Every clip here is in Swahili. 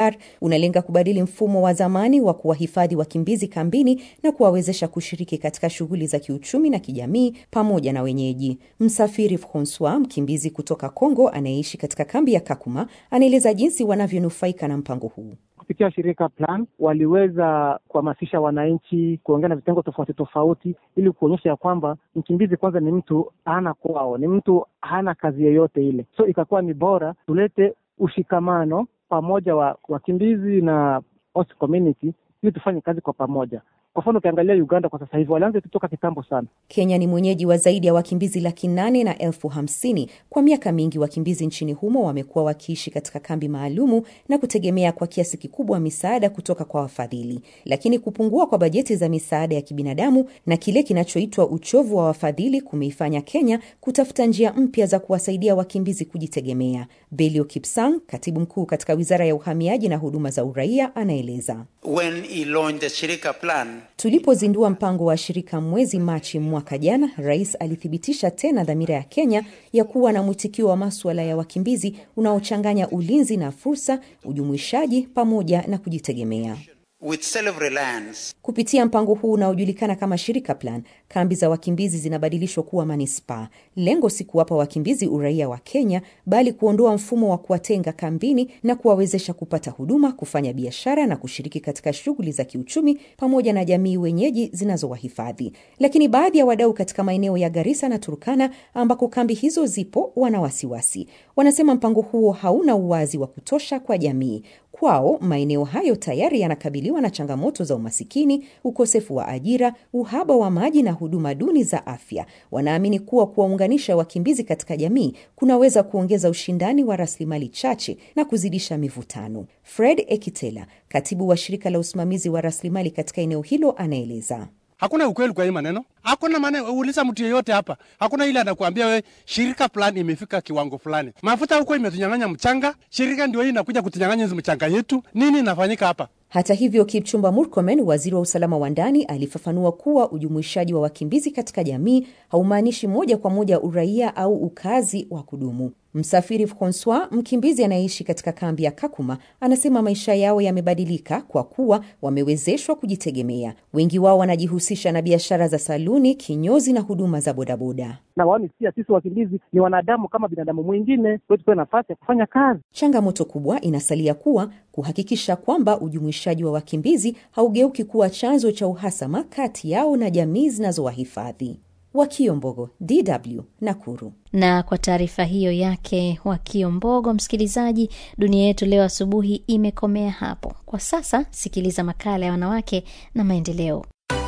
UNHCR unalenga kubadili mfumo wa zamani wa kuwahifadhi wakimbizi kambini na kuwawezesha kushiriki katika shughuli za kiuchumi na kijamii pamoja na wenyeji. Msafiri Francois, mkimbizi kutoka Kongo anayeishi katika kambi ya Kakuma, anaeleza jinsi wanavyonufaika na mpango huu. Kupitia shirika Plan waliweza kuhamasisha wananchi kuongea na vitengo tofauti tofauti, ili kuonyesha ya kwamba mkimbizi kwanza ni mtu hana kwao, ni mtu hana kazi yoyote ile. So ikakuwa ni bora tulete ushikamano pamoja wa wakimbizi na host community, ili tufanye kazi kwa pamoja. Kwa mfano ukiangalia Uganda kwa sasa hivi walianza kutoka kitambo sana. Kenya ni mwenyeji wa zaidi ya wakimbizi laki nane na elfu hamsini. Kwa miaka mingi wakimbizi nchini humo wamekuwa wakiishi katika kambi maalumu na kutegemea kwa kiasi kikubwa misaada kutoka kwa wafadhili, lakini kupungua kwa bajeti za misaada ya kibinadamu na kile kinachoitwa uchovu wa wafadhili kumeifanya Kenya kutafuta njia mpya za kuwasaidia wakimbizi kujitegemea. Belio Kipsang, katibu mkuu katika wizara ya uhamiaji na huduma za uraia, anaeleza When he launched the Shirika Plan, Tulipozindua mpango wa shirika mwezi Machi mwaka jana, rais alithibitisha tena dhamira ya Kenya ya kuwa na mwitikio wa maswala ya wakimbizi unaochanganya ulinzi na fursa, ujumuishaji pamoja na kujitegemea. with self-reliance, Kupitia mpango huu unaojulikana kama Shirika Plan, kambi za wakimbizi zinabadilishwa kuwa manispaa. Lengo si kuwapa wakimbizi uraia wa Kenya, bali kuondoa mfumo wa kuwatenga kambini na kuwawezesha kupata huduma, kufanya biashara na kushiriki katika shughuli za kiuchumi pamoja na jamii wenyeji zinazowahifadhi. Lakini baadhi ya wadau katika maeneo ya Garissa na Turkana ambako kambi hizo zipo wana wasiwasi. Wanasema mpango huo hauna uwazi wa kutosha kwa jamii. Kwao maeneo hayo tayari yanakabiliwa na changamoto za umasikini, ukosefu wa ajira, uhaba wa maji na huduma duni za afya. Wanaamini kuwa kuwaunganisha wakimbizi katika jamii kunaweza kuongeza ushindani wa rasilimali chache na kuzidisha mivutano. Fred Ekitela, katibu wa shirika la usimamizi wa rasilimali katika eneo hilo, anaeleza. Hakuna ukweli kwa hii maneno, hakuna maneno. Uliza mtu yeyote hapa, hakuna ile anakuambia we shirika fulani imefika kiwango fulani. Mafuta huko imetunyang'anya mchanga, shirika ndio hii inakuja kutunyang'anya hizi mchanga yetu. Nini inafanyika hapa? Hata hivyo, Kipchumba Murkomen, waziri wa usalama wa ndani, alifafanua kuwa ujumuishaji wa wakimbizi katika jamii haumaanishi moja kwa moja uraia au ukazi wa kudumu. Msafiri Francois, mkimbizi anayeishi katika kambi ya Kakuma, anasema maisha yao yamebadilika kwa kuwa wamewezeshwa kujitegemea. Wengi wao wanajihusisha na biashara za saluni, kinyozi na huduma za bodaboda. Na waoni pia sisi wakimbizi ni wanadamu kama binadamu mwingine, kwa tupewe nafasi ya kufanya kazi. Changamoto kubwa inasalia kuwa kuhakikisha kwamba ujumuishaji wa wakimbizi haugeuki kuwa chanzo cha uhasama kati yao na jamii zinazowahifadhi. Wakio Mbogo, DW, Nakuru. Na kwa taarifa hiyo yake Wakio Mbogo, msikilizaji, dunia yetu leo asubuhi imekomea hapo kwa sasa. Sikiliza makala ya wanawake na maendeleo.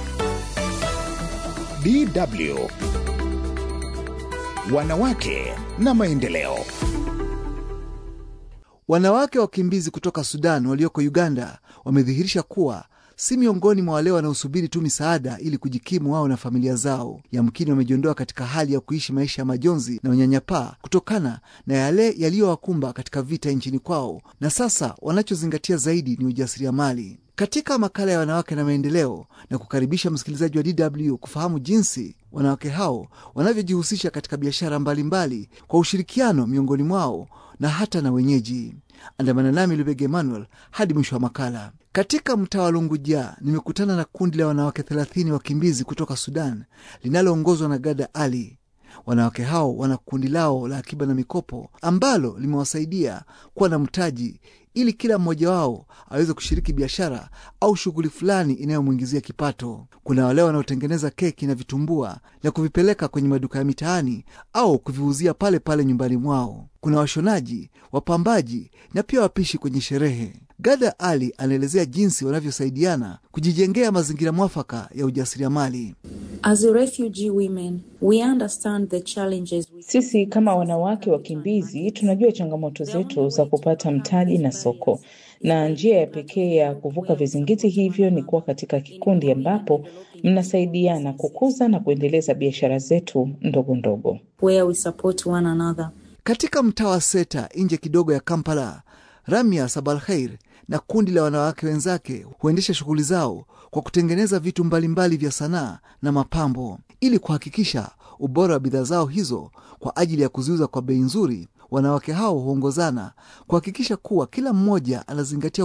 DW Wanawake na maendeleo. Wanawake wakimbizi kutoka Sudan walioko Uganda wamedhihirisha kuwa si miongoni mwa wale wanaosubiri tu misaada ili kujikimu wao na familia zao. Yamkini wamejiondoa katika hali ya kuishi maisha ya majonzi na unyanyapaa kutokana na yale yaliyowakumba katika vita nchini kwao, na sasa wanachozingatia zaidi ni ujasiriamali. Katika makala ya wanawake na maendeleo, na kukaribisha msikilizaji wa DW kufahamu jinsi wanawake hao wanavyojihusisha katika biashara mbalimbali kwa ushirikiano miongoni mwao na hata na wenyeji. Andamana nami Lubege Emmanuel hadi mwisho wa makala. Katika mtaa wa Lunguja nimekutana na kundi la wanawake thelathini wakimbizi kutoka Sudan linaloongozwa na Gada Ali. Wanawake hao wana kundi lao la akiba na mikopo ambalo limewasaidia kuwa na mtaji ili kila mmoja wao aweze kushiriki biashara au shughuli fulani inayomwingizia kipato. Kuna wale wanaotengeneza keki na vitumbua na kuvipeleka kwenye maduka ya mitaani au kuviuzia pale pale nyumbani mwao. Kuna washonaji, wapambaji na pia wapishi kwenye sherehe. Gada Ali anaelezea jinsi wanavyosaidiana kujijengea mazingira mwafaka ya ujasiriamali. As a refugee women, we understand the challenges we... Sisi kama wanawake wakimbizi tunajua changamoto zetu za kupata mtaji na soko, na njia ya pekee ya kuvuka vizingiti hivyo ni kuwa katika kikundi ambapo mnasaidiana kukuza na kuendeleza biashara zetu ndogo ndogo. where we support one another. Katika mtaa wa Seta nje kidogo ya Kampala, Ramia Sabalkhair na kundi la wanawake wenzake huendesha shughuli zao kwa kutengeneza vitu mbalimbali vya sanaa na mapambo ili kuhakikisha ubora wa bidhaa zao hizo kwa ajili ya kuziuza kwa bei nzuri. Wanawake hao huongozana kuhakikisha kuwa kila mmoja anazingatia